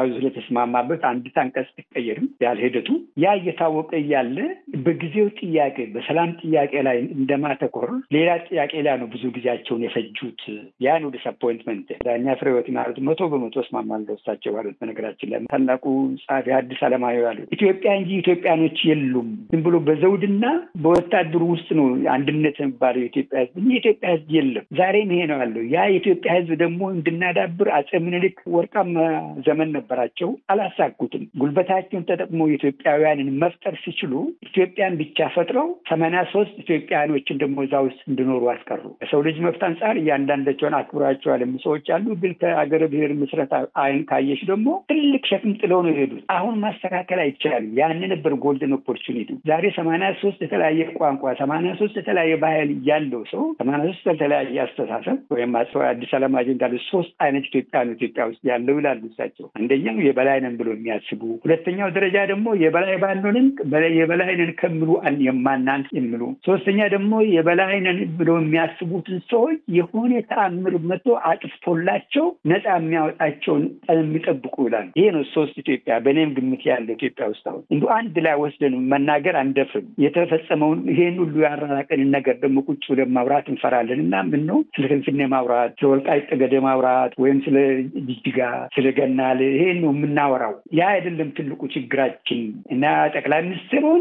ህዝብ ስለተስማማበት አንዲት አንቀጽ ትቀየርም ያህል ሂደቱ ያ እየታወቀ እያለ በጊዜው ጥያቄ በሰላም ጥያቄ ላይ እንደማተኮር ሌላ ጥያቄ ላይ ነው ብዙ ጊዜያቸውን የፈጁት። ያ ነው ዲስአፖይንትመንት። ዳኛ ፍሬህይወት ማለት መቶ በመቶ እስማማለሁ እሳቸው ባሉት። በነገራችን ላይ ታላቁ ጸሐፊ ሐዲስ ዓለማየሁ ያሉት ኢትዮጵያ እንጂ ኢትዮጵያኖች የሉም። ዝም ብሎ በዘውድና በወታደሩ ውስጥ ነው አንድነት የሚባለው የኢትዮጵያ ህዝብ እንጂ የኢትዮጵያ ህዝብ የለም። ዛሬም ይሄ ነው ያለው። ያ የኢትዮጵያ ህዝብ ደግሞ እንድናዳብር አጼ ምኒልክ ወርቃማ ዘመን ነበራቸው፣ አላሳኩትም። ጉልበታቸውን ተጠቅመው ኢትዮጵያውያንን መፍጠር ሲችሉ ኢትዮጵያን ብቻ ፈጥረው ሰማንያ ሶስት ኢትዮጵያውያኖችን ደግሞ እዛ ውስጥ እንዲኖሩ አስቀሩ። ከሰው ልጅ መብት አንጻር እያንዳንዳቸውን አክብራቸዋል የሚ ሰዎች አሉ። ግን ከአገረ ብሔር ምስረታ አይን ካየሽ ደግሞ ትልቅ ሸክም ጥለው ነው የሄዱት። አሁን ማስተካከል አይቻልም። ያን ነበር ጎልደን ኦፖርቹኒቲ። ዛሬ ሰማንያ ሶስት የተለያየ ቋንቋ፣ ሰማንያ ሶስት የተለያየ ባህል ያለው ሰው ሰማንያ ሶስት የተለያየ አስተሳሰብ ወይም አዲስ አለማጅ እንዳለ ሶስት አይነት ኢትዮጵያ ነው ኢትዮጵያ ውስጥ ያለው ይላሉ እሳቸው። አንደኛው የበላይ ነን ብሎ የሚያስቡ፣ ሁለተኛው ደረጃ ደግሞ የበላይ ባንሆንም የበላይ ነን ከሚሉ የማናንስ የሚሉ፣ ሶስተኛ ደግሞ የበላይ ነን ብሎ የሚያስቡትን ሰዎች የሆነ ተአምር መጥቶ አጥፍቶላቸው ነፃ የሚያወጣቸውን የሚጠብቁ ይላሉ። ይሄ ነው ሶስት ኢትዮጵያ በእኔም ግምት ያለ ኢትዮጵያ ውስጥ አሁን እንዲ አንድ ላይ ወስደን መናገር አንደፍርም። የተፈጸመውን ይሄን ሁሉ ያራራቀንን ነገር ደግሞ ቁጭ ብለን ማውራት እንፈራለን እና ምን ነው ስለ ፍንፍኔ ማውራት፣ ስለ ወልቃይት ጠገዴ ማውራት ወይም ስለ ጅጅጋ፣ ስለ ገናሌ ይሄን ነው የምናወራው። ያ አይደለም ትልቁ ችግራችን እና ጠቅላይ ሚኒስትር ሆነ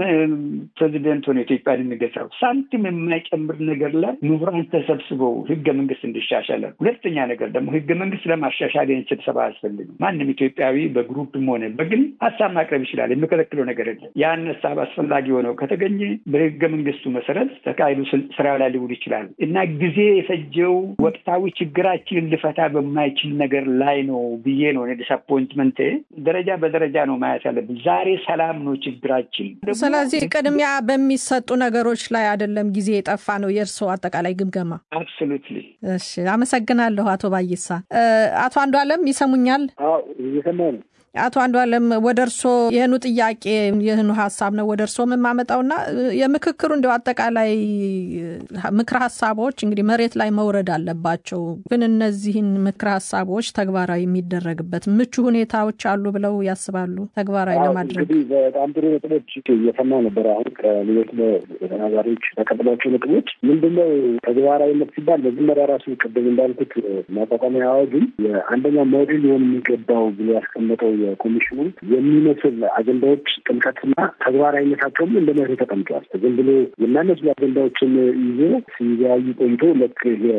ፕሬዚደንት ሆነ ኢትዮጵያን የሚገዛው ሳንቲም የማይጨምር ነገር ላይ ምሁራን ተሰብስበው ህገ መንግስት እንዲሻሻላል ሁለተኛ ነገር ደግሞ ህገ መንግስት ለማሻሻል ይህን ስብሰባ አያስፈልግም። ማንም ኢትዮጵያዊ በግሩፕም ሆነ በግል ሀሳብ ማቅረብ ይችላል። የሚከለክለው ነገር የለም። ያን ሀሳብ አስፈላጊ ሆነው ከተገኘ በህገ መንግስቱ መሰረት ተካሂዶ ስራ ላይ ሊውል ይችላል እና ጊዜ የፈጀው ወቅታዊ ችግራችንን ልፈታ በማይችል ነገር ላይ ነው ብዬ ነው ዲስአፖይንትመንት። ደረጃ በደረጃ ነው ማየት ያለብን። ዛሬ ሰላም ነው ችግራችን። ስለዚህ ቅድሚያ በሚሰጡ ነገሮች ላይ አይደለም ጊዜ የጠፋ ነው የእርስዎ አጠቃላይ ግምገማ? አብሶሉትሊ። እሺ አመሰግናለሁ አቶ ባይሳ። አቶ አንዱ አለም ይሰሙኛል? እየሰማ ነው። አቶ አንዱ አለም ወደ እርሶ ይህኑ ጥያቄ ይህኑ ሀሳብ ነው ወደ እርሶ የምማመጣውና የምክክሩ እንዲያው አጠቃላይ ምክረ ሀሳቦች እንግዲህ መሬት ላይ መውረድ አለባቸው። ግን እነዚህን ምክረ ሀሳቦች ተግባራዊ የሚደረግበት ምቹ ሁኔታዎች አሉ ብለው ያስባሉ? ተግባራዊ ለማድረግ እንግዲህ በጣም ጥሩ ነጥቦች እየሰማ ነበር። አሁን ከሌሎች ተናጋሪዎች ያቀረቧቸው ነጥቦች ምንድነው ተግባራዊነት ሲባል መጀመሪያ ራሱ ቅድም እንዳልኩት ማቋቋሚያ አዋጁን የአንደኛው ሞዴል ሊሆን የሚገባው ብሎ ያስቀመጠው የኮሚሽኑ የሚመስል አጀንዳዎች ጥልቀትና ተግባራዊነታቸውም እንደ መርህ ተቀምጧል። ዝም ብሎ የሚያመስሉ አጀንዳዎችን ይዞ ሲወያዩ ቆይቶ ልክ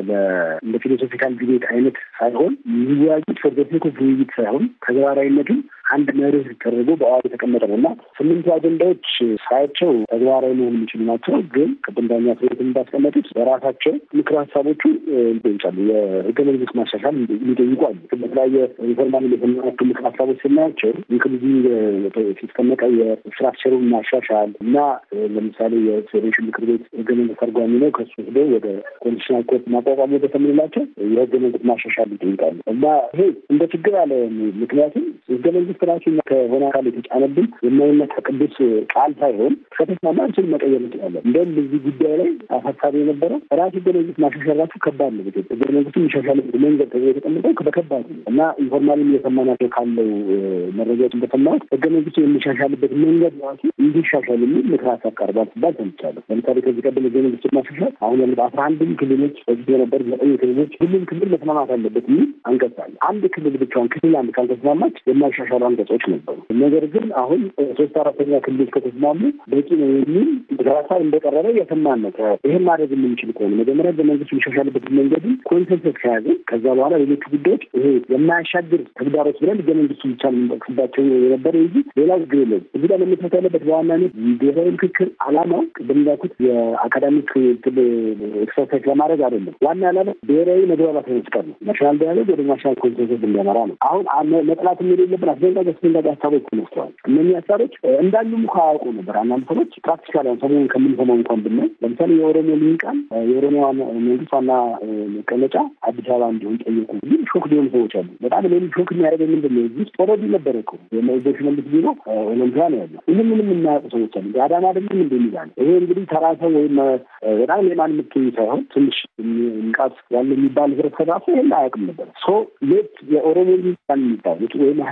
እንደ ፊሎሶፊካል ዲቤት አይነት ሳይሆን የሚወያዩት ፎርዘሴክ ኦፍ ውይይት ሳይሆን ተግባራዊነቱን አንድ መርህ ተደርጎ በአዋጅ የተቀመጠ ነው እና ስምንቱ አጀንዳዎች ሳያቸው ተግባራዊ መሆን የሚችሉ ናቸው። ግን ቅድም ዳኛ ፍሬት እንዳስቀመጡት በራሳቸው ምክር ሀሳቦቹ ይጠይቃሉ። የህገ መንግስት ማሻሻል የሚጠይቁ አሉ። በተለያየ ኢንፎርማል የተናቸው ምክር ሀሳቦች ስናያቸው ኢንክሉዚቭ ሲስተመቀ የስትራክቸሩን ማሻሻል እና ለምሳሌ የፌዴሬሽን ምክር ቤት ህገ መንግስት ተርጓሚ ነው። ከሱ ሄዶ ወደ ኮንስቲቱሽናል ኮርት ማቋቋም ወደ ተምንላቸው የህገ መንግስት ማሻሻል ይጠይቃሉ እና ይሄ እንደ ችግር አለ። ምክንያቱም ህገ መንግስት ራሱ ከሆነ አካል የተጫነብን የማይነካ ቅዱስ ቃል ሳይሆን ከተስማማ አንችል መቀየር እንችላለን። እንደውም በዚህ ጉዳይ ላይ አሳሳቢ የነበረው ራሱ ህገ መንግስት ማሻሻል ራሱ ከባድ ነው። ህገ መንግስቱ የሚሻሻልበት መንገድ ተብሎ የተቀመጠው በከባድ ነው እና ኢንፎርማልም እየሰማናቸው ካለው መረጃዎች እንደሰማሁት ህገ መንግስቱ የሚሻሻልበት መንገድ ራሱ እንዲሻሻል የሚል ምክር ሀሳብ ቀርቧል ሲባል ሰምቻለሁ። ለምሳሌ ከዚህ ቀደም ህገ መንግስቱ ማሻሻል አሁን ያለ አስራ አንድም ክልሎች በፊት የነበር ዘጠኝ ክልሎች ሁሉም ክልል መስማማት አለበት የሚል አንቀጽ አለ። አንድ ክልል ብቻውን ክልል አንድ ካልተስማማች የማይሻሻሉ አንቀጾች ነበሩ። ነገር ግን አሁን ሶስት አራተኛ ክልል ከተስማሙ በቂ ነው የሚል ምክር ሀሳብ እንደቀረበ እየሰማን ነው። ይህን ማድረግ የምንችል ከሆነ መጀመሪያ ህገ መንግስቱ የሚሻሻልበት መንገድን ኮንሰንሰስ ከያዝን ከዛ በኋላ ሌሎቹ ጉዳዮች ይሄ የማያሻግር ተግዳሮች ብለን ህገ መንግስቱ ብቻ የምንጠቅስባቸው የነበረ እንጂ ሌላ ችግር የለም። እዚህ ጋር መመሰረት ያለበት በዋናነት ብሔራዊ ምክክር አላማው ቅድም እንዳልኩት የአካዳሚክ ኤክሰርሳይዝ ለማድረግ አይደለም። ዋና አላማ ብሔራዊ መግባባት መፍጠር ነው። ናሽናል ዳያሎግ ወደ ናሽናል ኮንሰንሰስ እንዲያመራ ነው። አሁን መጥላት የሌለብን አስደንጋጭ አስደንጋጭ ሀሳቦች ተነስተዋል። እነዚህ ሀሳቦች እንዳሉም እኮ አያውቁ ነበር። አንዳንድ ሰዎች ፕራክቲካል ሰሞኑን ከምንሰማው እንኳን ብናይ ለምሳሌ የኦሮሞ ልሂቃን የኦሮሚያ መንግስት ዋና መቀመጫ አዲስ አበባ እንዲሆን ጠየቁ። ግን ሾክ ሊሆኑ ሰዎች አሉ። በጣም ሌሉ ሾክ የሚያደርገው ምንድን ነው? እዚህ ኦልሬዲ ነበረ እኮ የሽመልስ ቢሮ ኦሎምፒያ ነው ያለው። ይህን ምንም የማያውቁ ሰዎች አሉ። አዳማ ደግሞ ምንድ የሚላል ይሄ እንግዲህ ተራ ሰው ወይም በጣም የማን ምትኝ ሳይሆን ትንሽ ንቃት ያለ የሚባል ህብረተሰብ ራሱ ይህን አያውቅም ነበር። ሶ ሌት የኦሮሞ ልሂቃን የሚባሉት ወይም ሀይሎች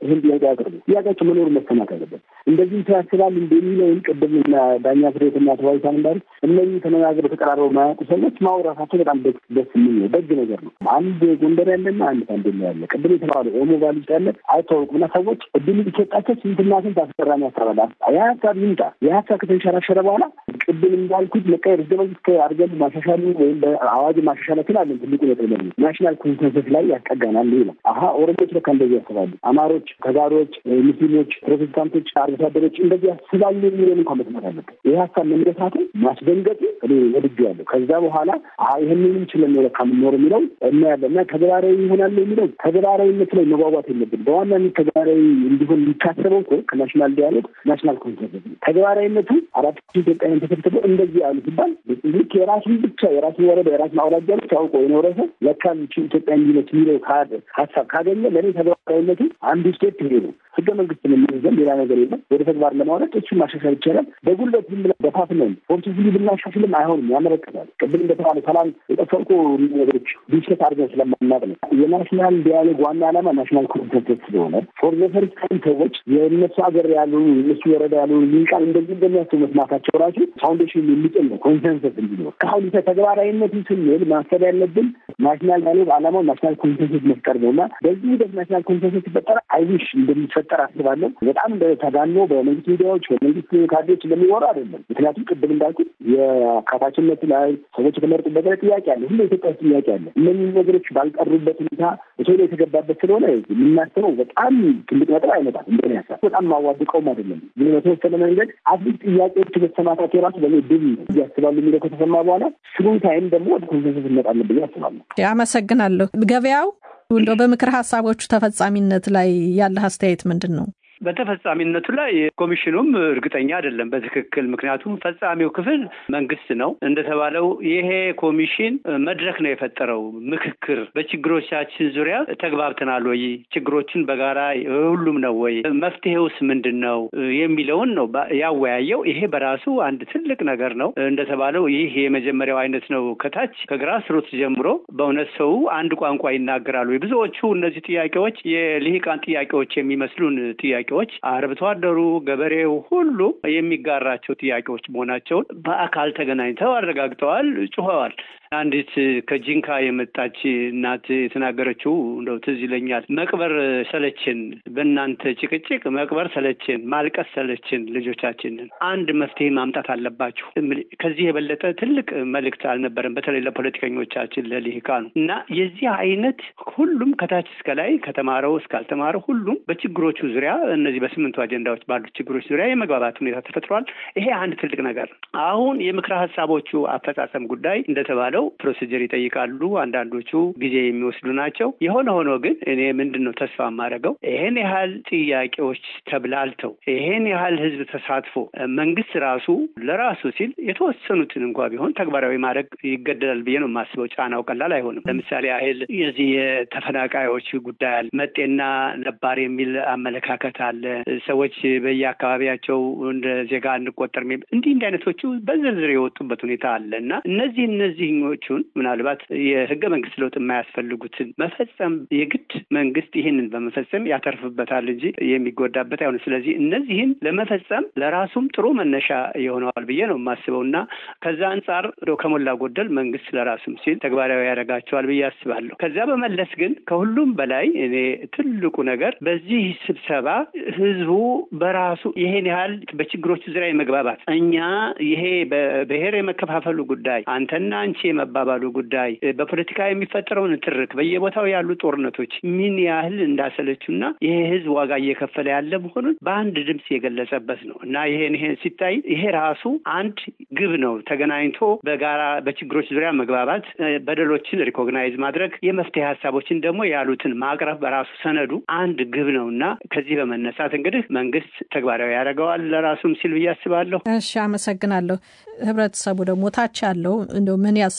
ይህን ጥያቄ ያቅርቡ። ጥያቄያቸው መኖሩ መሰማት አለበት። እንደዚህ ያስባል እንደሚለውን ቅድም ዳኛ ፍሬትና ተዋይታን እንዳሉ እነዚህ ተነጋግረው ተቀራርበው ማያውቁ ሰዎች ማውራታቸው በጣም ደስ የሚል ነው፣ ደግ ነገር ነው። አንድ ጎንደር ያለና አንድ ታንዴላ ያለ ቅድም የተባለ ኦሞ ቫሊ ውስጥ ያለ አይታወቁም እና ሰዎች እድል ሊሰጣቸው ስንትና ስንት አስፈራሚ ያሳባል። ያ ሀሳብ ይምጣ። ያ ሀሳብ ከተንሸራሸረ በኋላ ቅድም እንዳልኩት መቀየር ህገ መንግስት አድርገን ማሻሻሉ ወይም በአዋጅ ማሻሻላችን አለን ትልቁ ነጥብ ለ ናሽናል ኮንሰንሰስ ላይ ያስጠጋናል ነው። አሀ ኦሮሞች ለካ እንደዚህ ያስባሉ፣ አማሮች፣ ተጋሮች፣ ሙስሊሞች፣ ፕሮቴስታንቶች፣ አርብቶ አደሮች እንደዚህ ያስባሉ የሚለን እንኳን መስማት አለበት። ይህ ሀሳብ መነሳቱ ማስደንገጡ እኔ ወድጁ ያለሁ ከዛ በኋላ ይህንንም ችለን ነው ለካ የምንኖር የሚለው እናያለን እና ተግባራዊ ይሆናል የሚለው ተግባራዊነት ላይ መጓጓት የለብን። በዋናነት ተግባራዊ እንዲሆን የሚታሰበው እኮ ከናሽናል ዲያሎግ ናሽናል ኮንሰንሰስ ተግባራዊነቱ አራት ኢትዮጵያውያን ተሰብስበው እንደዚህ ያሉ ሲባል ልክ የራሱን ብቻ የራሱን ወረዳ የራሱን አውራጃ ብቻ አውቆ የኖረ ሰው ለካ ኢትዮጵያ እንዲነች የሚለው ሀሳብ ካገኘ ለእኔ ተግባራዊነቱ አንዱ ስቴፕ ይሄ ነው። ህገ መንግስት የምንይዘን ሌላ ነገር የለም። ወደ ተግባር ለማውረድ እሱን ማሻሻል ይቻላል። በጉልበት ዝም ብለን በፋፍነን ፎርቲፍሊ ብናሻሽልም አይሆንም፣ ያመለክታል። ቅድም እንደተባለ ሰላም የጠፈቁ ነገሮች ዲስከት አድርገን ስለማናቅ ነው። የናሽናል ዲያሎግ ዋና ዓላማ ናሽናል ኮንሰንሰስ ስለሆነ ፎር ዘ ፈርስት ታይም ሰዎች የእነሱ ሀገር ያሉ የእነሱ ወረዳ ያሉ ሊቃን እንደዚህ እንደሚያስቡ መስማታቸው ራሱ ፋውንዴሽን የሚጥል ነው። ኮንሰንሰስ እንዲኖር ከአሁን ተግባራዊነትን ስንል ማሰብ ያለብን ናሽናል ዲያሎግ ዓላማው ናሽናል ኮንሰንሰስ መፍጠር ነው እና በዚህ ሂደት ናሽናል ኮንሰንሰስ ሲፈጠር አይዊሽ እንደሚፈጠር አስባለሁ። በጣም ተጋኖ በመንግስት ሚዲያዎች በመንግስት ካድሬዎች እንደሚወራ አይደለም። ምክንያቱም ቅድም እንዳልኩት የአካታችነት ላይ ሰዎች የተመረጡበት ላይ ጥያቄ አለ። ሁሉ ኢትዮጵያ ውስጥ ጥያቄ አለ። እነዚህ ነገሮች ባልቀሩበት ሁኔታ በቶሎ የተገባበት ስለሆነ የምናስበው በጣም ትልቅ ነጥብ አይመጣም። እንደ ሀሳብ በጣም ማዋድቀውም አይደለም። ግን በተወሰነ መንገድ አትሊስት ጥያቄዎች መሰማታቸው ራሱ በእኔ ድል ያስባሉ የሚለው ከተሰማ በኋላ ስሩ ታይም ደግሞ ወደ ኮንሰንሰስ እንመጣለን ብዬ አስባለሁ። አመሰግናለሁ። ገበያው እንደው በምክር ሀሳቦቹ ተፈጻሚነት ላይ ያለህ አስተያየት ምንድን ነው? በተፈጻሚነቱ ላይ ኮሚሽኑም እርግጠኛ አይደለም በትክክል ምክንያቱም ፈጻሚው ክፍል መንግስት ነው። እንደተባለው ይሄ ኮሚሽን መድረክ ነው የፈጠረው። ምክክር በችግሮቻችን ዙሪያ ተግባብተናል ወይ፣ ችግሮችን በጋራ ሁሉም ነው ወይ፣ መፍትሄውስ ምንድን ነው የሚለውን ነው ያወያየው። ይሄ በራሱ አንድ ትልቅ ነገር ነው። እንደተባለው ይህ የመጀመሪያው አይነት ነው። ከታች ከግራስ ሩት ጀምሮ በእውነት ሰው አንድ ቋንቋ ይናገራሉ። ብዙዎቹ እነዚህ ጥያቄዎች የልሂቃን ጥያቄዎች የሚመስሉን ጥያቄ ጥያቄዎች አርብቶ አደሩ ገበሬው ሁሉ የሚጋራቸው ጥያቄዎች መሆናቸውን በአካል ተገናኝተው አረጋግጠዋል፣ ጩኸዋል። አንዲት ከጂንካ የመጣች እናት የተናገረችው እንደው ትዝ ይለኛል። መቅበር ሰለችን፣ በእናንተ ጭቅጭቅ መቅበር ሰለችን፣ ማልቀስ ሰለችን፣ ልጆቻችንን አንድ መፍትሄ ማምጣት አለባችሁ። ከዚህ የበለጠ ትልቅ መልእክት አልነበረም፣ በተለይ ለፖለቲከኞቻችን ለልሂቃኑ እና የዚህ አይነት ሁሉም ከታች እስከ ላይ ከተማረው እስካልተማረው ሁሉም በችግሮቹ ዙሪያ እነዚህ በስምንቱ አጀንዳዎች ባሉት ችግሮች ዙሪያ የመግባባት ሁኔታ ተፈጥሯል። ይሄ አንድ ትልቅ ነገር ነው። አሁን የምክረ ሀሳቦቹ አፈጻጸም ጉዳይ እንደተባለው ፕሮሲጀር ይጠይቃሉ። አንዳንዶቹ ጊዜ የሚወስዱ ናቸው። የሆነ ሆኖ ግን እኔ ምንድን ነው ተስፋ የማደርገው ይሄን ያህል ጥያቄዎች ተብላልተው ይሄን ያህል ህዝብ ተሳትፎ መንግስት ራሱ ለራሱ ሲል የተወሰኑትን እንኳ ቢሆን ተግባራዊ ማድረግ ይገደዳል ብዬ ነው የማስበው። ጫናው ቀላል አይሆንም። ለምሳሌ ያህል የዚህ የተፈናቃዮች ጉዳይ አለ። መጤና ነባር የሚል አመለካከት አለ። ሰዎች በየአካባቢያቸው እንደ ዜጋ እንቆጠር እንዲህ እንዲህ አይነቶቹ በዝርዝር የወጡበት ሁኔታ አለ እና እነዚህ እነዚህኞቹን ምናልባት የህገ መንግስት ለውጥ የማያስፈልጉትን መፈጸም የግድ መንግስት ይህንን በመፈጸም ያተርፍበታል እንጂ የሚጎዳበት አይሆንም። ስለዚህ እነዚህን ለመፈጸም ለራሱም ጥሩ መነሻ የሆነዋል ብዬ ነው የማስበው እና ከዛ አንጻር ከሞላ ጎደል መንግስት ለራሱም ሲል ተግባራዊ ያደርጋቸዋል ብዬ አስባለሁ። ከዚያ በመለስ ግን ከሁሉም በላይ እኔ ትልቁ ነገር በዚህ ስብሰባ ህዝቡ በራሱ ይሄን ያህል በችግሮቹ ዙሪያ የመግባባት እኛ ይሄ በብሔር የመከፋፈሉ ጉዳይ አንተና አንቺ የመባባሉ ጉዳይ በፖለቲካ የሚፈጠረውን ትርክ በየቦታው ያሉ ጦርነቶች ምን ያህል እንዳሰለቹና ይሄ ህዝብ ዋጋ እየከፈለ ያለ መሆኑን በአንድ ድምፅ የገለጸበት ነው እና ይሄን ይሄን ሲታይ ይሄ ራሱ አንድ ግብ ነው። ተገናኝቶ በጋራ በችግሮች ዙሪያ መግባባት፣ በደሎችን ሪኮግናይዝ ማድረግ፣ የመፍትሄ ሀሳቦችን ደግሞ ያሉትን ማቅረብ በራሱ ሰነዱ አንድ ግብ ነው እና ከዚህ በመነሳት እንግዲህ መንግስት ተግባራዊ ያደርገዋል ለራሱም ሲል ብዬ አስባለሁ። እሺ፣ አመሰግናለሁ። ህብረተሰቡ ደግሞ ታች ያለው እንደው ምን ያስባል?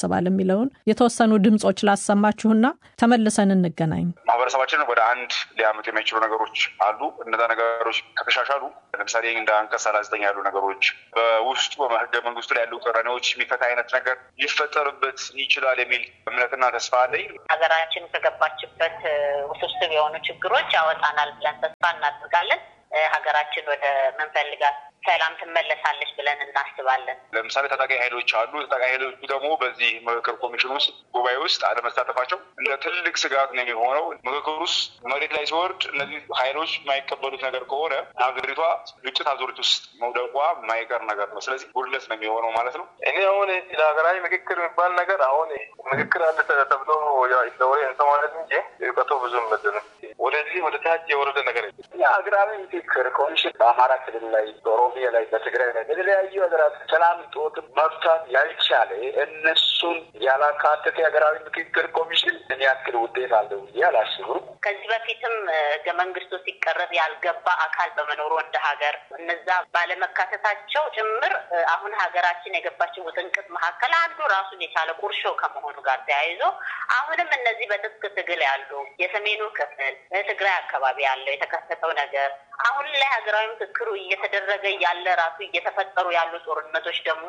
ይታሰባል የሚለውን የተወሰኑ ድምጾች ላሰማችሁና ተመልሰን እንገናኝ። ማህበረሰባችንን ወደ አንድ ሊያመጡ የሚችሉ ነገሮች አሉ። እነዛ ነገሮች ከተሻሻሉ ለምሳሌ እንደ አንቀጽ ሰላሳ ዘጠኝ ያሉ ነገሮች በውስጡ በህገ መንግስቱ ላይ ያሉ ቅራኔዎች የሚፈታ አይነት ነገር ሊፈጠርበት ይችላል የሚል እምነትና ተስፋ አለኝ። ሀገራችን ከገባችበት ውስብስብ የሆኑ ችግሮች ያወጣናል ብለን ተስፋ እናደርጋለን። ሀገራችን ወደ ምንፈልጋት ሰላም ትመለሳለች ብለን እናስባለን። ለምሳሌ ታጣቂ ኃይሎች አሉ። ታጣቂ ኃይሎቹ ደግሞ በዚህ ምክክር ኮሚሽን ውስጥ ጉባኤ ውስጥ አለመሳተፋቸው እንደ ትልቅ ስጋት ነው የሚሆነው። ምክክር ውስጥ መሬት ላይ ሲወርድ እነዚህ ኃይሎች የማይቀበሉት ነገር ከሆነ ሀገሪቷ ግጭት አዙሪት ውስጥ መውደቋ የማይቀር ነገር ነው። ስለዚህ ጉድለት ነው የሚሆነው ማለት ነው። እኔ አሁን ስለ ሀገራዊ ምክክር የሚባል ነገር አሁን ምክክር አለ ተብሎ ወሬ እንሰማለን እንጂ እውቀቱ ብዙም ምድን ወደዚህ ወደ ታች የወረደ ነገር ሀገራዊ ምክክር ኮሚሽን በአማራ ክልል ላይ ኦሮሚያ ላይ በትግራይ ላይ በተለያዩ ሀገራት ሰላም ጦት መፍታት ያልቻለ እነሱን ያላካተተ ሀገራዊ ምክክር ኮሚሽን ምን ያክል ውጤት አለው ብዬ አላስብም። ከዚህ በፊትም ህገ መንግስቱ ሲቀረብ ያልገባ አካል በመኖሩ እንደ ሀገር እነዛ ባለመካተታቸው ጭምር አሁን ሀገራችን የገባችን ውጥንቅጥ መካከል አንዱ ራሱን የቻለ ቁርሾ ከመሆኑ ጋር ተያይዞ አሁንም እነዚህ በትጥቅ ትግል ያሉ የሰሜኑ ክፍል ትግራይ አካባቢ ያለው የተከሰተው ነገር አሁን ላይ ሀገራዊ ምክክሩ እየተደረገ ያለ ራሱ እየተፈጠሩ ያሉ ጦርነቶች ደግሞ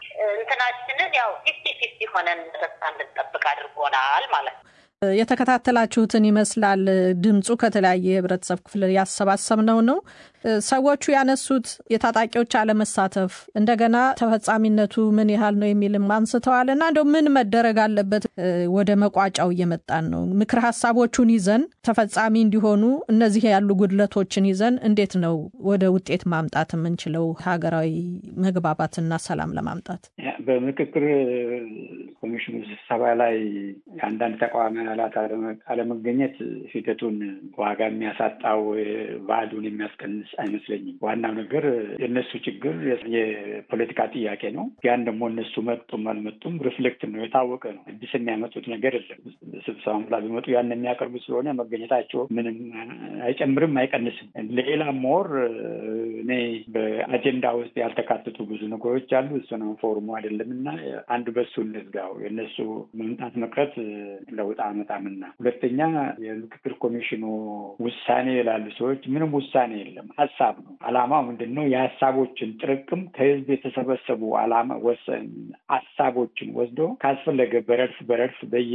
እንትናችንን ያው ፊፍቲ ፊፍቲ ሆነን ተስፋ እንድንጠብቅ አድርጎናል ማለት ነው። የተከታተላችሁትን ይመስላል። ድምፁ ከተለያየ የህብረተሰብ ክፍል ያሰባሰብነው ነው። ሰዎቹ ያነሱት የታጣቂዎች አለመሳተፍ እንደገና ተፈጻሚነቱ ምን ያህል ነው የሚልም አንስተዋል እና እንደው ምን መደረግ አለበት? ወደ መቋጫው እየመጣን ነው። ምክር ሀሳቦቹን ይዘን ተፈጻሚ እንዲሆኑ እነዚህ ያሉ ጉድለቶችን ይዘን እንዴት ነው ወደ ውጤት ማምጣት የምንችለው ሀገራዊ መግባባትና ሰላም ለማምጣት? በምክክር ኮሚሽኑ ስብሰባ ላይ የአንዳንድ ተቃዋሚ አባላት አለመገኘት ሂደቱን ዋጋ የሚያሳጣው ቫሉን የሚያስቀንስ አይመስለኝም። ዋናው ነገር የእነሱ ችግር የፖለቲካ ጥያቄ ነው። ያን ደግሞ እነሱ መጡም አልመጡም ሪፍሌክት ነው፣ የታወቀ ነው። አዲስ የሚያመጡት ነገር የለም። ስብሰባም ላይ ቢመጡ ያን የሚያቀርቡ ስለሆነ መገኘታቸው ምንም አይጨምርም አይቀንስም። ሌላ ሞር እኔ በአጀንዳ ውስጥ ያልተካተቱ ብዙ ነገሮች አሉ። እሱ ነው ፎርሙ አይደለም እና አንዱ በሱ እንዝጋው። የእነሱ መምጣት መቅረት ለውጥ አመጣምና፣ ሁለተኛ የምክክር ኮሚሽኑ ውሳኔ ይላሉ ሰዎች። ምንም ውሳኔ የለም፣ ሀሳብ ነው። አላማው ምንድን ነው? የሀሳቦችን ጥርቅም ከህዝብ የተሰበሰቡ አላማ ወሰን ሀሳቦችን ወስዶ ካስፈለገ በረድፍ በረድፍ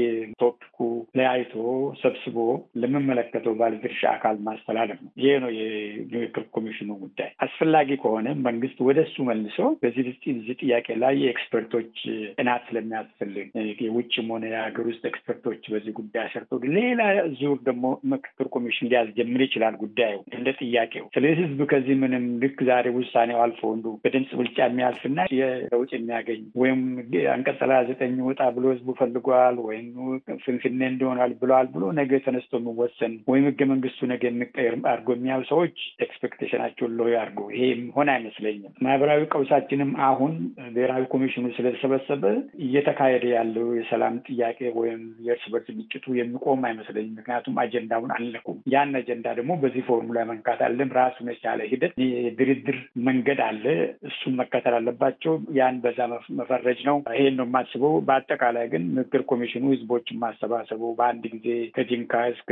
በየቶፒኩ ለያይቶ ሰብስቦ ለሚመለከተው ባለድርሻ አካል ማስተላለፍ ነው። ይሄ ነው የምክክር ኮሚሽኑ ጉዳይ። አስፈላጊ ከሆነ መንግስት ወደ እሱ መልሶ በዚህ እዚህ ጥያቄ ላይ የኤክስፐርቶች ጥናት ስለሚያስፈልግ የውጭም ሆነ የሀገር ውስጥ ኤክስፐርቶች በዚህ ጉዳይ ሰርቶ ሌላ ዙር ደግሞ ምክክር ኮሚሽን ሊያስጀምር ይችላል ጉዳዩ እንደ ጥያቄው። ስለዚህ ህዝብ ከዚህ ምንም ልክ ዛሬ ውሳኔው አልፎ እንዱ በድምፅ ብልጫ የሚያልፍና የለውጥ የሚያገኝ ወይም አንቀጽ ሰላሳ ዘጠኝ ወጣ ብሎ ህዝቡ ፈልጓል ወይም ፍንፍኔ እንዲሆናል ብለዋል ብሎ ነገ ተነስቶ የሚወሰን ወይም ህገ መንግስቱ ነገ የሚቀየር አድርጎ የሚያዩ ሰዎች ኤክስፔክቴሽናቸውን ሎ አድርጎ ይሄ ሆን አይመስለኝም። ማህበራዊ ቀውሳችንም አሁን ብሔራዊ ኮሚሽኑ ስለተሰበሰበ እየተካሄደ ያለው የሰላም ጥያቄ ወይም የእርስ በርስ ግጭቱ የሚቆም አይመስለኝም። ምክንያቱም አጀንዳውን አልነኩም። ያን አጀንዳ ደግሞ በዚህ ፎርሙላ መንካት አለም ራሱን የቻለ ሂደት የድርድር መንገድ አለ። እሱን መከተል አለባቸው። ያን በዛ መፈረጅ ነው። ይሄን ነው የማስበው። በአጠቃላይ ግን ምክክር ኮሚሽኑ ህዝቦችን ማሰባሰቡ በአንድ ጊዜ ከጂንካ እስከ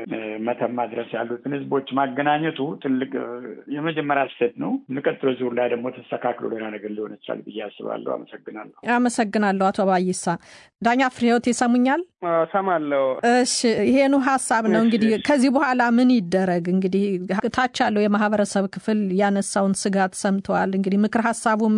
መተማ ድረስ ያሉትን ህዝቦች ማገናኘቱ ትልቅ የመጀመሪያ ስህተት ነው። የሚቀጥለው ዙር ላይ ደግሞ ተስተካክሎ ሌላ ነገር ሊሆን ይችላል ብዬ አስባለሁ። አመሰግናለሁ። አመሰግናለሁ አቶ ባይሳ። ዳኛ ፍሬህይወት ይሰሙኛል? ሰማለሁ። እሺ ይሄኑ ሀሳብ ነው እንግዲህ ከዚህ በኋላ ምን ይደረግ? እንግዲህ ታች ያለው የማህበረሰብ ክፍል ያነሳውን ስጋት ሰምተዋል። እንግዲህ ምክር ሀሳቡም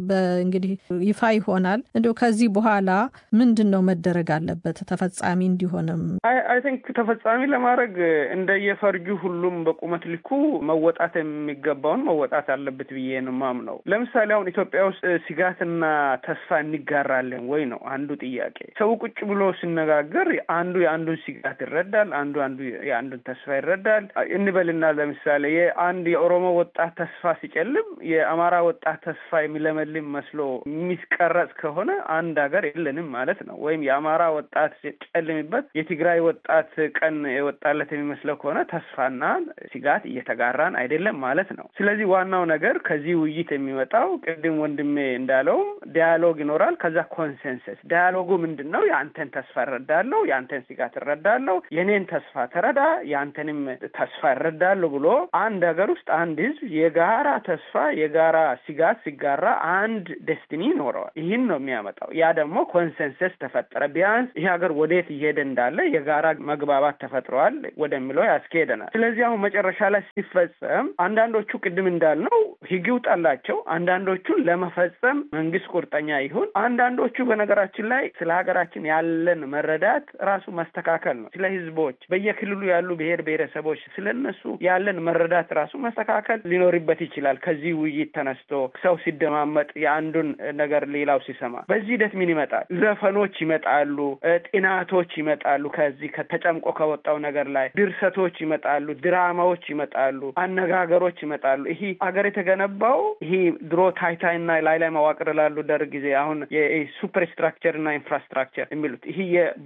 እንግዲህ ይፋ ይሆናል። እንዲሁ ከዚህ በኋላ ምንድን ነው መደረግ አለበት ተፈጻሚ እንዲሆንም? አይ ቲንክ ተፈጻሚ ለማድረግ እንደየፈርጁ ሁሉም በቁመት ልኩ መወጣት የሚገባውን መወጣት አለበት ብዬ ነው የማምነው። ለምሳሌ አሁን ኢትዮጵያ ውስጥ ስጋትና ተስፋ እንጋራለን ወይ ነው አንዱ ጥያቄ። ሰው ቁጭ ብሎ ሲነጋገር አንዱ የአንዱን ስጋት ይረዳል፣ አንዱ አንዱ የአንዱን ተስፋ ይረዳል እንበልና ለምሳሌ የአንድ የኦሮሞ ወጣት ተስፋ ሲጨልም የአማራ ወጣት ተስፋ የሚለመልም መስሎ የሚቀረጽ ከሆነ አንድ ሀገር የለንም ማለት ነው። ወይም የአማራ ወጣት ሲጨልምበት ምናልባት የትግራይ ወጣት ቀን የወጣለት የሚመስለው ከሆነ ተስፋና ስጋት እየተጋራን አይደለም ማለት ነው። ስለዚህ ዋናው ነገር ከዚህ ውይይት የሚመጣው ቅድም ወንድሜ እንዳለውም ዲያሎግ ይኖራል። ከዛ ኮንሰንሰስ ዲያሎጉ ምንድን ነው? የአንተን ተስፋ እረዳለሁ፣ የአንተን ስጋት እረዳለሁ፣ የኔን ተስፋ ተረዳ፣ የአንተንም ተስፋ እረዳለሁ ብሎ አንድ ሀገር ውስጥ አንድ ህዝብ የጋራ ተስፋ የጋራ ስጋት ሲጋራ አንድ ደስቲኒ ይኖረዋል። ይህን ነው የሚያመጣው። ያ ደግሞ ኮንሰንሰስ ተፈጠረ። ቢያንስ ይህ ሀገር ወዴት እየሄደ እንዳለ የጋራ መግባባት ተፈጥረዋል ወደሚለው ያስኬሄደናል። ስለዚህ አሁን መጨረሻ ላይ ሲፈጸም አንዳንዶቹ ቅድም እንዳልነው ህግ ይውጣላቸው፣ አንዳንዶቹን ለመፈጸም መንግስት ቁርጠኛ ይሁን፣ አንዳንዶቹ በነገራችን ላይ ስለ ሀገራችን ያለን መረዳት ራሱ መስተካከል ነው። ስለ ህዝቦች በየክልሉ ያሉ ብሔር ብሔረሰቦች ስለ እነሱ ያለን መረዳት ራሱ መስተካከል ሊኖርበት ይችላል። ከዚህ ውይይት ተነስቶ ሰው ሲደማመጥ የአንዱን ነገር ሌላው ሲሰማ በዚህ ሂደት ምን ይመጣል? ዘፈኖች ይመጣሉ፣ ጥናቶች ይመጣሉ። ከዚህ ከተጨምቆ ከወጣው ነገር ላይ ድርሰቶች ይመጣሉ፣ ድራማዎች ይመጣሉ፣ አነጋገሮች ይመጣሉ። ይሄ ሀገር የተገነባው ይሄ ድሮ ታይታይና ላይ ላይ መዋቅር ላሉ ደርግ ጊዜ አሁን የሱፐር ስትራክቸር እና ኢንፍራስትራክቸር የሚሉት ይሄ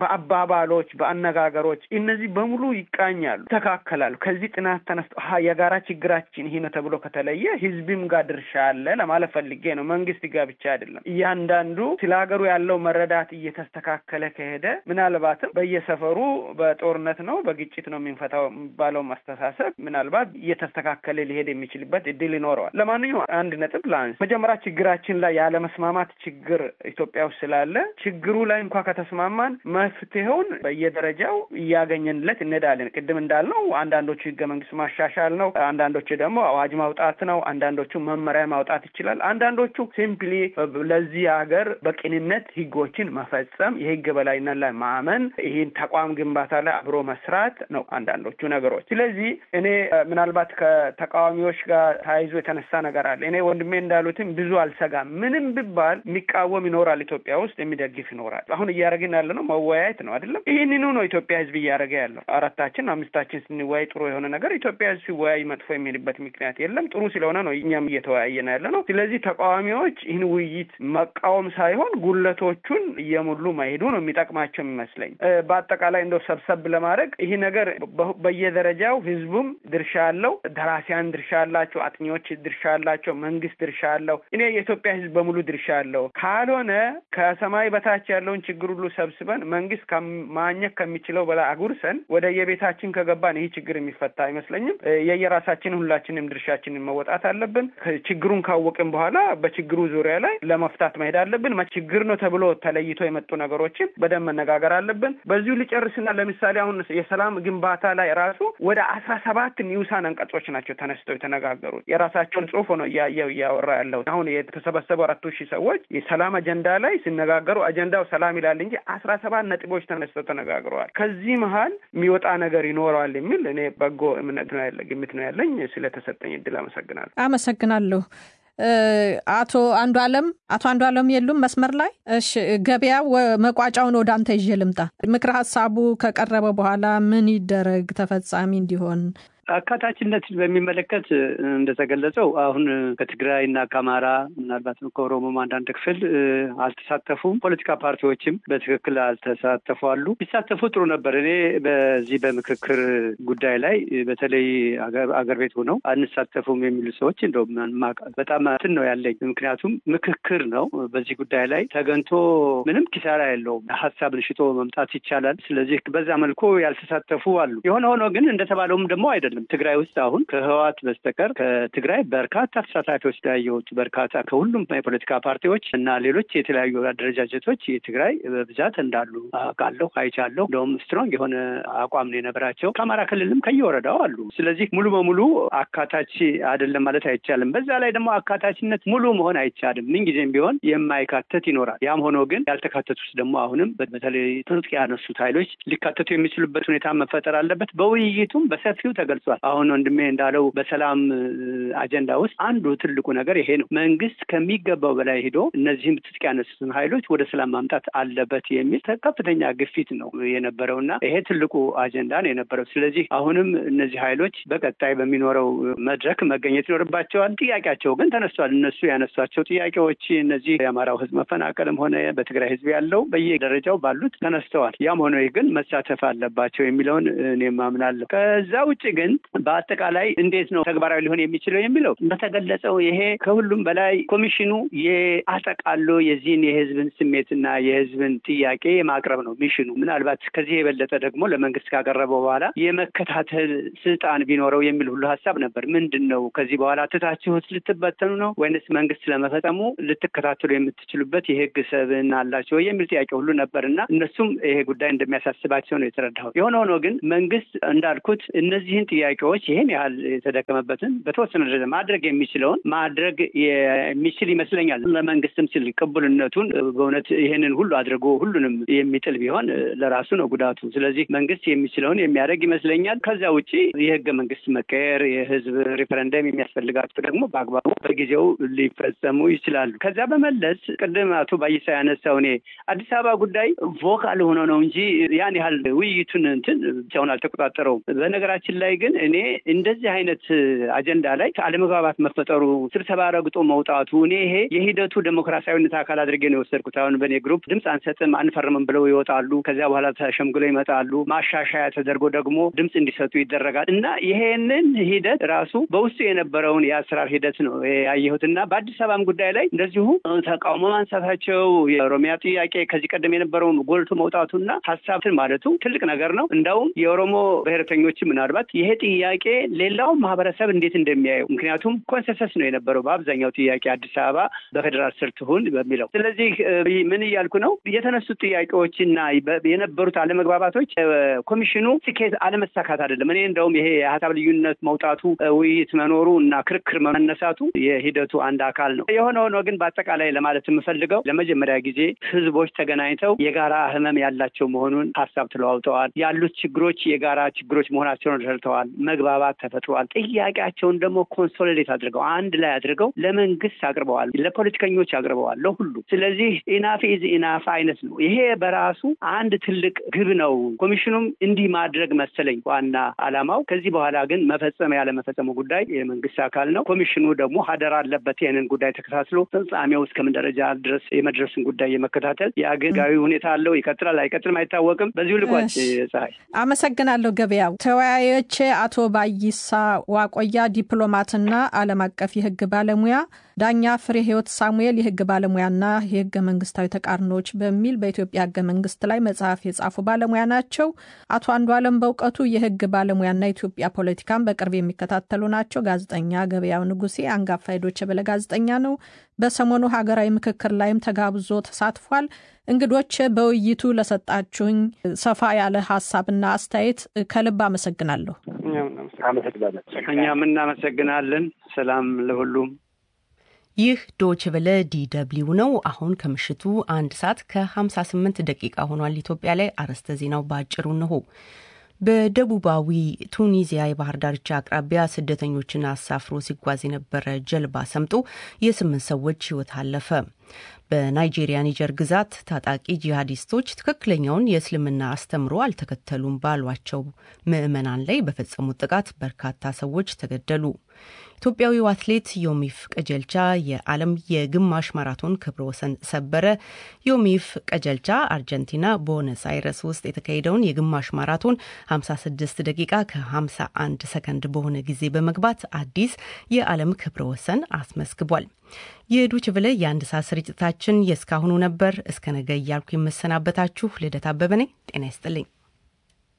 በአባባሎች በአነጋገሮች እነዚህ በሙሉ ይቃኛሉ፣ ይተካከላሉ። ከዚህ ጥናት ተነስቶ የጋራ ችግራችን ይሄ ነው ተብሎ ከተለየ ህዝብም ጋር ድርሻ አለ ለማለት ፈልጌ ነው። መንግስት ጋር ብቻ አይደለም። እያንዳንዱ ስለ ሀገሩ ያለው መረዳት እየተስተካከለ ከሄደ ምናልባትም በየሰፈሩ በጦርነት ነው በግጭት ነው የምንፈታው የሚባለው አስተሳሰብ ምናልባት እየተስተካከለ ሊሄድ የሚችልበት እድል ይኖረዋል። ለማንኛውም አንድ ነጥብ ላንስ። መጀመሪያ ችግራችን ላይ ያለመስማማት ችግር ኢትዮጵያ ውስጥ ስላለ ችግሩ ላይ እንኳ ከተስማማን መፍትሄውን በየደረጃው እያገኘንለት እንሄዳለን። ቅድም እንዳልነው አንዳንዶቹ ህገ መንግስት ማሻሻል ነው፣ አንዳንዶቹ ደግሞ አዋጅ ማውጣት ነው፣ አንዳንዶቹ መመሪያ ማውጣት ይችላል። አንዳንዶቹ ሲምፕሊ ለዚህ ሀገር በቅንነት ህጎችን መፈጸም፣ የህግ በላይነት ላይ ማመን፣ ይህን ተቋም ግንባታ ላይ አብሮ መስራት ነው አንዳንዶቹ ነገሮች። ስለዚህ እኔ ምናልባት ከተቃዋሚዎች ጋር ተያይዞ የተነሳ ነገር አለ። እኔ ወንድሜ እንዳሉትም ብዙ አልሰጋም። ምንም ቢባል የሚቃወም ይኖራል፣ ኢትዮጵያ ውስጥ የሚደግፍ ይኖራል። አሁን እያደረግን ያለ ነው መወያየት ነው አይደለም? ይህንኑ ነው ኢትዮጵያ ህዝብ እያደረገ ያለው። አራታችን አምስታችን ስንወያይ ጥሩ የሆነ ነገር ኢትዮጵያ ህዝብ ሲወያይ መጥፎ የሚልበት ምክንያት የለም። ጥሩ ስለሆነ ነው እኛም እየተወያየን ያለ ነው። ስለዚህ ተቃዋሚዎች ይህን ውይይት መቃወም ሳይሆን ጉለቶቹን እየሞሉ መሄዱ ነው የሚጠቅማቸው የሚመስለኝ። በአጠቃላይ እንደው ሰብሰብ ለማድረግ ይህ ነገር በየደረጃው ህዝቡም ድርሻ አለው፣ ደራሲያን ድርሻ አላቸው፣ አጥኚዎች ድርሻ አላቸው፣ መንግስት ድርሻ አለው። እኔ የኢትዮጵያ ህዝብ በሙሉ ድርሻ አለው። ካልሆነ ከሰማይ በታች ያለውን ችግር ሁሉ ሰብስበን መንግስት ማግኘት ከሚችለው በላይ አጉርሰን ወደ የቤታችን ከገባን ይህ ችግር የሚፈታ አይመስለኝም። የየራሳችን ሁላችንም ድርሻችንን መወጣት አለብን። ችግሩን ካወቅን በኋላ በችግሩ ዙሪያ ላይ ለመፍታት መሄድ አለብን። ችግር ነው ተብሎ ተለይቶ የመጡ ነገሮችን በደንብ መነጋገር አለብን። በዚሁ ልጨርስና ለምሳሌ አሁን የሰላም ግንባታ ላይ ራሱ ወደ አስራ ሰባት ኒውሳን አንቀጾች ናቸው ተነስተው የተነጋገሩት። የራሳቸውን ጽሁፍ ነው እያየው እያወራ ያለው አሁን የተሰበሰቡ አራቱ ሺህ ሰዎች የሰላም አጀንዳ ላይ ሲነጋገሩ አጀንዳው ሰላም ይላል እንጂ አስራ ሰባት ነጥቦች ተነስተው ተነጋግረዋል። ከዚህ መሀል የሚወጣ ነገር ይኖረዋል የሚል እኔ በጎ እምነት ነው ያለ ግምት ነው ያለኝ። ስለተሰጠኝ እድል አመሰግናለሁ። አመሰግናለሁ። አቶ አንዱ አለም አቶ አንዱ አለም የሉም መስመር ላይ? እሺ ገበያ መቋጫውን ወደ አንተ ይዤ ልምጣ። ምክረ ሀሳቡ ከቀረበ በኋላ ምን ይደረግ ተፈጻሚ እንዲሆን? አካታችነትን በሚመለከት እንደተገለጸው አሁን ከትግራይና ከአማራ ምናልባት ከኦሮሞም አንዳንድ ክፍል አልተሳተፉም። ፖለቲካ ፓርቲዎችም በትክክል አልተሳተፉ አሉ። ቢሳተፉ ጥሩ ነበር። እኔ በዚህ በምክክር ጉዳይ ላይ በተለይ አገር ቤት ሆነው አንሳተፉም የሚሉ ሰዎች እንደውም በጣም እንትን ነው ያለኝ። ምክንያቱም ምክክር ነው። በዚህ ጉዳይ ላይ ተገንቶ ምንም ኪሳራ የለውም። ሀሳብን ሽጦ መምጣት ይቻላል። ስለዚህ በዛ መልኩ ያልተሳተፉ አሉ። የሆነ ሆኖ ግን እንደተባለውም ደግሞ አይደለም ትግራይ ውስጥ አሁን ከህወሓት በስተቀር ከትግራይ በርካታ ተሳታፊዎች ያየሁት በርካታ ከሁሉም የፖለቲካ ፓርቲዎች እና ሌሎች የተለያዩ አደረጃጀቶች የትግራይ በብዛት እንዳሉ አውቃለሁ፣ አይቻለሁ። እንደውም ስትሮንግ የሆነ አቋም ነው የነበራቸው። ከአማራ ክልልም ከየወረዳው አሉ። ስለዚህ ሙሉ በሙሉ አካታች አይደለም ማለት አይቻልም። በዛ ላይ ደግሞ አካታችነት ሙሉ መሆን አይቻልም። ምንጊዜም ቢሆን የማይካተት ይኖራል። ያም ሆኖ ግን ያልተካተቱት ደግሞ አሁንም በተለይ ትጥቅ ያነሱት ኃይሎች ሊካተቱ የሚችሉበት ሁኔታ መፈጠር አለበት። በውይይቱም በሰፊው ተገልጿል። ተነስቷል። አሁን ወንድሜ እንዳለው በሰላም አጀንዳ ውስጥ አንዱ ትልቁ ነገር ይሄ ነው። መንግስት ከሚገባው በላይ ሂዶ እነዚህም ትጥቅ ያነሱትን ኃይሎች ወደ ሰላም ማምጣት አለበት የሚል ከፍተኛ ግፊት ነው የነበረው እና ይሄ ትልቁ አጀንዳ ነው የነበረው። ስለዚህ አሁንም እነዚህ ኃይሎች በቀጣይ በሚኖረው መድረክ መገኘት ይኖርባቸዋል። ጥያቄያቸው ግን ተነስቷል። እነሱ ያነሷቸው ጥያቄዎች እነዚህ የአማራው ህዝብ መፈናቀልም ሆነ በትግራይ ህዝብ ያለው በየደረጃው ባሉት ተነስተዋል። ያም ሆነ ግን መሳተፍ አለባቸው የሚለውን እኔም አምናለሁ። ከዛ ውጭ ግን በአጠቃላይ እንዴት ነው ተግባራዊ ሊሆን የሚችለው የሚለው በተገለጸው ይሄ ከሁሉም በላይ ኮሚሽኑ የአጠቃሎ የዚህን የህዝብን ስሜትና የህዝብን ጥያቄ የማቅረብ ነው ሚሽኑ። ምናልባት ከዚህ የበለጠ ደግሞ ለመንግስት ካቀረበው በኋላ የመከታተል ስልጣን ቢኖረው የሚል ሁሉ ሀሳብ ነበር። ምንድን ነው ከዚህ በኋላ ትታችሁት ልትበተኑ ነው ወይንስ መንግስት ለመፈጸሙ ልትከታተሉ የምትችሉበት የህግ ሰብዕና አላቸው የሚል ጥያቄ ሁሉ ነበር እና እነሱም ይሄ ጉዳይ እንደሚያሳስባቸው ነው የተረዳሁት። የሆነ ሆኖ ግን መንግስት እንዳልኩት እነዚህን ጥያቄዎች ይህን ያህል የተደከመበትን በተወሰነ ደረጃ ማድረግ የሚችለውን ማድረግ የሚችል ይመስለኛል። ለመንግስትም ሲል ቅቡልነቱን በእውነት ይህንን ሁሉ አድርጎ ሁሉንም የሚጥል ቢሆን ለራሱ ነው ጉዳቱ። ስለዚህ መንግስት የሚችለውን የሚያደርግ ይመስለኛል። ከዚያ ውጭ የህገ መንግስት መቀየር፣ የህዝብ ሪፈረንደም የሚያስፈልጋቸው ደግሞ በአግባቡ በጊዜው ሊፈጸሙ ይችላሉ። ከዚያ በመለስ ቅድም አቶ ባይሳ ያነሳው እኔ አዲስ አበባ ጉዳይ ቮካል ሆኖ ነው እንጂ ያን ያህል ውይይቱን እንትን ብቻውን አልተቆጣጠረውም። በነገራችን ላይ ግን እኔ እንደዚህ አይነት አጀንዳ ላይ አለመግባባት መፈጠሩ፣ ስብሰባ ረግጦ መውጣቱ እኔ ይሄ የሂደቱ ዴሞክራሲያዊነት አካል አድርጌ ነው የወሰድኩት። አሁን በእኔ ግሩፕ ድምፅ አንሰጥም አንፈርምም ብለው ይወጣሉ። ከዚያ በኋላ ተሸምግለው ይመጣሉ። ማሻሻያ ተደርጎ ደግሞ ድምፅ እንዲሰጡ ይደረጋል እና ይሄንን ሂደት ራሱ በውስጡ የነበረውን የአሰራር ሂደት ነው ያየሁት እና በአዲስ አበባም ጉዳይ ላይ እንደዚሁ ተቃውሞ ማንሳታቸው የኦሮሚያ ጥያቄ ከዚህ ቀደም የነበረውን ጎልቶ መውጣቱና ሀሳብትን ማለቱ ትልቅ ነገር ነው። እንዳውም የኦሮሞ ብሔረተኞች ምናልባት ይሄ ጥያቄ ሌላውን ማህበረሰብ እንዴት እንደሚያየው ምክንያቱም ኮንሰንሰስ ነው የነበረው በአብዛኛው ጥያቄ አዲስ አበባ በፌዴራል ስር ትሁን በሚለው። ስለዚህ ምን እያልኩ ነው? የተነሱት ጥያቄዎችና የነበሩት አለመግባባቶች ኮሚሽኑ ስኬት አለመሳካት አይደለም። እኔ እንደውም ይሄ የሀሳብ ልዩነት መውጣቱ፣ ውይይት መኖሩ እና ክርክር መነሳቱ የሂደቱ አንድ አካል ነው። የሆነ ሆኖ ግን በአጠቃላይ ለማለት የምፈልገው ለመጀመሪያ ጊዜ ህዝቦች ተገናኝተው የጋራ ህመም ያላቸው መሆኑን ሀሳብ ተለዋውጠዋል። ያሉት ችግሮች የጋራ ችግሮች መሆናቸውን ረድተዋል። መግባባት ተፈጥሯል። ጥያቄያቸውን ደግሞ ኮንሶሊዴት አድርገው አንድ ላይ አድርገው ለመንግስት አቅርበዋል፣ ለፖለቲከኞች አቅርበዋል፣ ለሁሉ። ስለዚህ ኢናፍ ኢዝ ኢናፍ አይነት ነው። ይሄ በራሱ አንድ ትልቅ ግብ ነው። ኮሚሽኑም እንዲህ ማድረግ መሰለኝ ዋና አላማው። ከዚህ በኋላ ግን መፈጸም ያለመፈጸሙ ጉዳይ የመንግስት አካል ነው። ኮሚሽኑ ደግሞ ሀደር አለበት ይህንን ጉዳይ ተከታትሎ ፍጻሜው እስከምን ደረጃ ድረስ የመድረስን ጉዳይ የመከታተል የአገጋዊ ሁኔታ አለው። ይቀጥላል አይቀጥልም አይታወቅም። በዚሁ ልቋጭ። ፀሐይ አመሰግናለሁ። ገበያው ተወያዮቼ አቶ ባይሳ ዋቆያ ዲፕሎማትና ዓለም አቀፍ የህግ ባለሙያ፣ ዳኛ ፍሬ ህይወት ሳሙኤል የህግ ባለሙያና የህገ መንግስታዊ ተቃርኖች በሚል በኢትዮጵያ ህገ መንግስት ላይ መጽሐፍ የጻፉ ባለሙያ ናቸው። አቶ አንዱ አለም በእውቀቱ የህግ ባለሙያና የኢትዮጵያ ፖለቲካን በቅርብ የሚከታተሉ ናቸው። ጋዜጠኛ ገበያው ንጉሴ አንጋፋ የዶይቼ ቬለ ጋዜጠኛ ነው። በሰሞኑ ሀገራዊ ምክክር ላይም ተጋብዞ ተሳትፏል። እንግዶች በውይይቱ ለሰጣችሁኝ ሰፋ ያለ ሀሳብና አስተያየት ከልብ አመሰግናለሁ። እኛም እናመሰግናለን። ሰላም ለሁሉም። ይህ ዶች ቨለ ዲደብሊው ነው። አሁን ከምሽቱ አንድ ሰዓት ከ58 ደቂቃ ሆኗል። ኢትዮጵያ ላይ አርዕስተ ዜናው በአጭሩ እንሆ። በደቡባዊ ቱኒዚያ የባህር ዳርቻ አቅራቢያ ስደተኞችን አሳፍሮ ሲጓዝ የነበረ ጀልባ ሰምጦ የስምንት ሰዎች ሕይወት አለፈ። በናይጄሪያ ኒጀር ግዛት ታጣቂ ጂሃዲስቶች ትክክለኛውን የእስልምና አስተምሮ አልተከተሉም ባሏቸው ምዕመናን ላይ በፈጸሙት ጥቃት በርካታ ሰዎች ተገደሉ። ኢትዮጵያዊው አትሌት ዮሚፍ ቀጀልቻ የዓለም የግማሽ ማራቶን ክብረ ወሰን ሰበረ። ዮሚፍ ቀጀልቻ አርጀንቲና ቦነስ አይረስ ውስጥ የተካሄደውን የግማሽ ማራቶን 56 ደቂቃ ከ51 ሰከንድ በሆነ ጊዜ በመግባት አዲስ የዓለም ክብረ ወሰን አስመዝግቧል። የዶች ቨለ የአንድ ሰዓት ስርጭታችን የእስካሁኑ ነበር። እስከ ነገ እያልኩ የምሰናበታችሁ ልደት አበበ ነኝ። ጤና ይስጥልኝ።